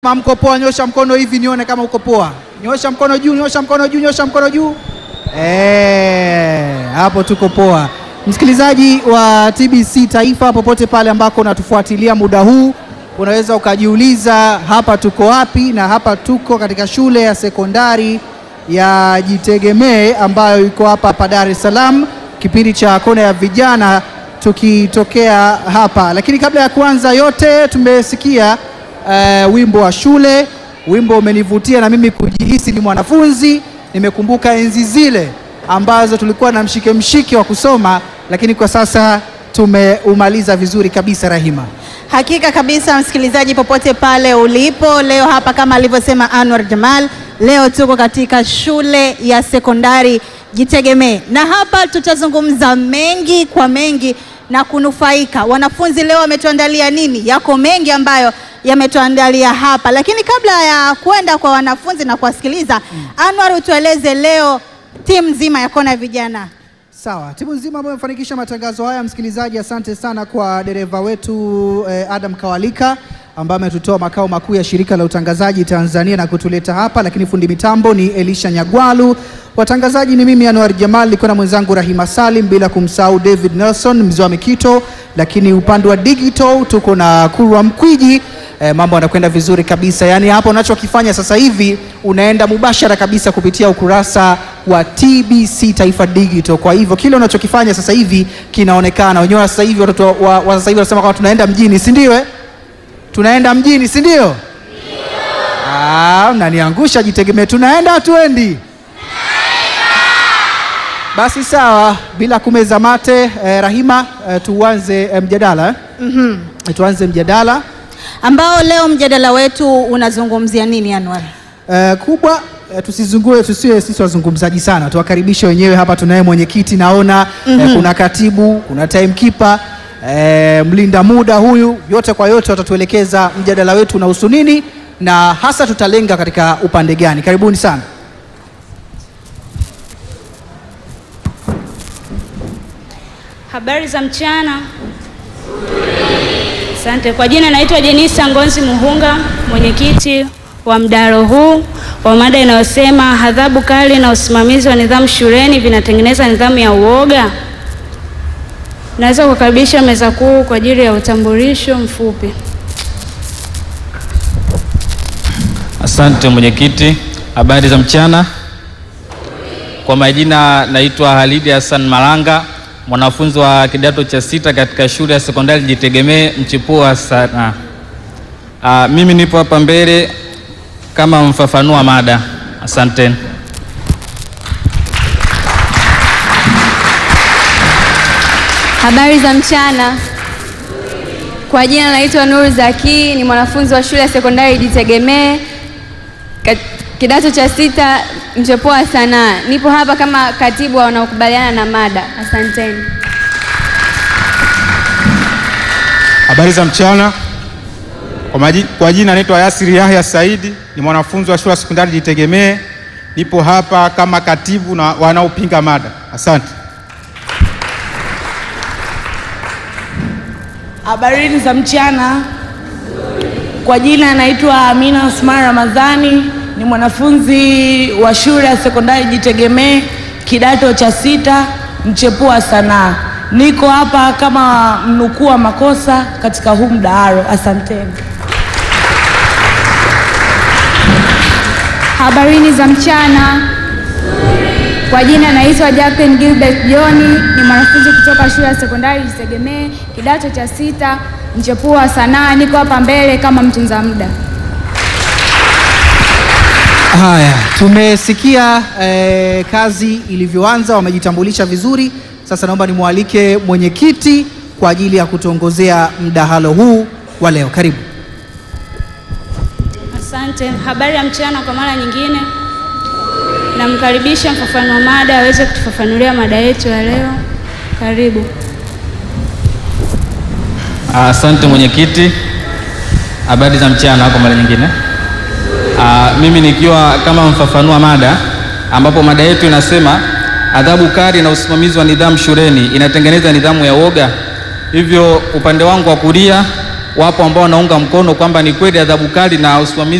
Kama mko poa, nyosha mkono hivi nione kama uko poa. Nyosha mkono juu, nyosha mkono juu, nyosha mkono juu. Eh, hapo tuko poa. Msikilizaji wa TBC Taifa, popote pale ambako unatufuatilia muda huu, unaweza ukajiuliza hapa tuko wapi? Na hapa tuko katika shule ya sekondari ya Jitegemee ambayo iko hapa hapa Dar es Salaam, kipindi cha kona ya vijana tukitokea hapa. Lakini kabla ya kuanza yote, tumesikia uh, wimbo wa shule. Wimbo umenivutia na mimi kujihisi ni mwanafunzi. Nimekumbuka enzi zile ambazo tulikuwa na mshike mshike wa kusoma, lakini kwa sasa tumeumaliza vizuri kabisa. Rahima, Hakika kabisa, msikilizaji, popote pale ulipo leo, hapa kama alivyosema Anwar Jamal, leo tuko katika shule ya sekondari Jitegemee, na hapa tutazungumza mengi kwa mengi na kunufaika. Wanafunzi leo wametuandalia nini? Yako mengi ambayo yametuandalia hapa, lakini kabla ya kwenda kwa wanafunzi na kuwasikiliza, Anwar, utueleze leo timu nzima ya kona ya vijana sawa. Timu nzima ambayo imefanikisha matangazo haya, msikilizaji, asante sana kwa dereva wetu eh, Adam Kawalika ambaye ametutoa makao makuu ya shirika la utangazaji Tanzania na kutuleta hapa, lakini fundi mitambo ni Elisha Nyagwalu. Watangazaji ni mimi Anwar Jamal, niko na mwenzangu Rahima Salim, bila kumsahau David Nelson mzee wa Mikito, lakini upande wa digital tuko na Kurwa Mkwiji. E, mambo yanakwenda vizuri kabisa. Yaani hapo unachokifanya sasa hivi unaenda mubashara kabisa kupitia ukurasa wa TBC Taifa Digital. Kwa hivyo kile unachokifanya sasa hivi kinaonekana. Wenyewe sasa hivi watoto wa, wa sasa hivi wanasema kwamba tunaenda mjini, si ndio? eh? Tunaenda mjini, si ndio? Ah, mnaniangusha Jitegemee. Tunaenda hatuendi? Basi sawa, bila kumeza mate eh, Rahima eh, tuanze eh, mjadala eh? Eh, tuanze mjadala ambao leo mjadala wetu unazungumzia nini, Anwar? Eh, kubwa eh, tusizungue tusiwe sisi wazungumzaji sana, tuwakaribishe wenyewe hapa. Tunaye mwenyekiti naona eh, kuna katibu, kuna timekeeper eh, mlinda muda huyu, yote kwa yote watatuelekeza mjadala wetu unahusu nini na hasa tutalenga katika upande gani. Karibuni sana. Habari za mchana. Asante. Kwa jina naitwa Jenisa Ngonzi Muhunga, mwenyekiti wa mdahalo huu wa mada inayosema adhabu kali na usimamizi wa nidhamu shuleni vinatengeneza nidhamu ya uoga. Naweza kukaribisha meza kuu kwa ajili ya utambulisho mfupi. Asante mwenyekiti, habari za mchana. Kwa majina naitwa Halidi Hassan Malanga, mwanafunzi wa kidato cha sita katika shule ya sekondari Jitegemee mchipuo wa sanaa. Ah, mimi nipo hapa mbele kama mfafanua mada. Asanteni. Habari za mchana. Kwa jina naitwa Nuru Zaki, ni mwanafunzi wa shule ya sekondari Jitegemee kat- kidato cha sita mchepuo wa sanaa. Nipo hapa kama katibu wa wanaokubaliana na mada. Asanteni. Habari za mchana. Kwa, maji, kwa jina naitwa Yasiri Yahya Saidi, ni mwanafunzi wa shule ya sekondari Jitegemee. Nipo hapa kama katibu na wanaopinga mada. Asante. Habarini za mchana. Kwa jina naitwa Amina Osman Ramadhani, ni mwanafunzi wa shule ya sekondari Jitegemee kidato cha sita mchepuo wa sanaa. Niko hapa kama mnukuu wa makosa katika huu mdahalo. Asanteni. Habarini za mchana. Kwa jina naitwa Jacqueline Gilbert John, ni mwanafunzi kutoka shule ya sekondari Jitegemee kidato cha sita mchepuo wa sanaa. Niko hapa mbele kama mtunza muda. Haya, tumesikia eh, kazi ilivyoanza, wamejitambulisha vizuri. Sasa naomba nimwalike mwenyekiti kwa ajili ya kutuongozea mdahalo huu wa leo. Karibu. Asante. Habari ya mchana kwa mara nyingine. Namkaribisha mfafanua mada aweze kutufafanulia mada yetu ya leo. Karibu. Asante mwenyekiti, habari za mchana kwa mara nyingine. Ah, mimi nikiwa kama mfafanua mada, ambapo mada yetu inasema adhabu kali na usimamizi wa nidhamu shuleni inatengeneza nidhamu ya uoga. Hivyo upande wangu wa kulia wapo ambao wanaunga mkono kwamba ni kweli adhabu kali na usimamizi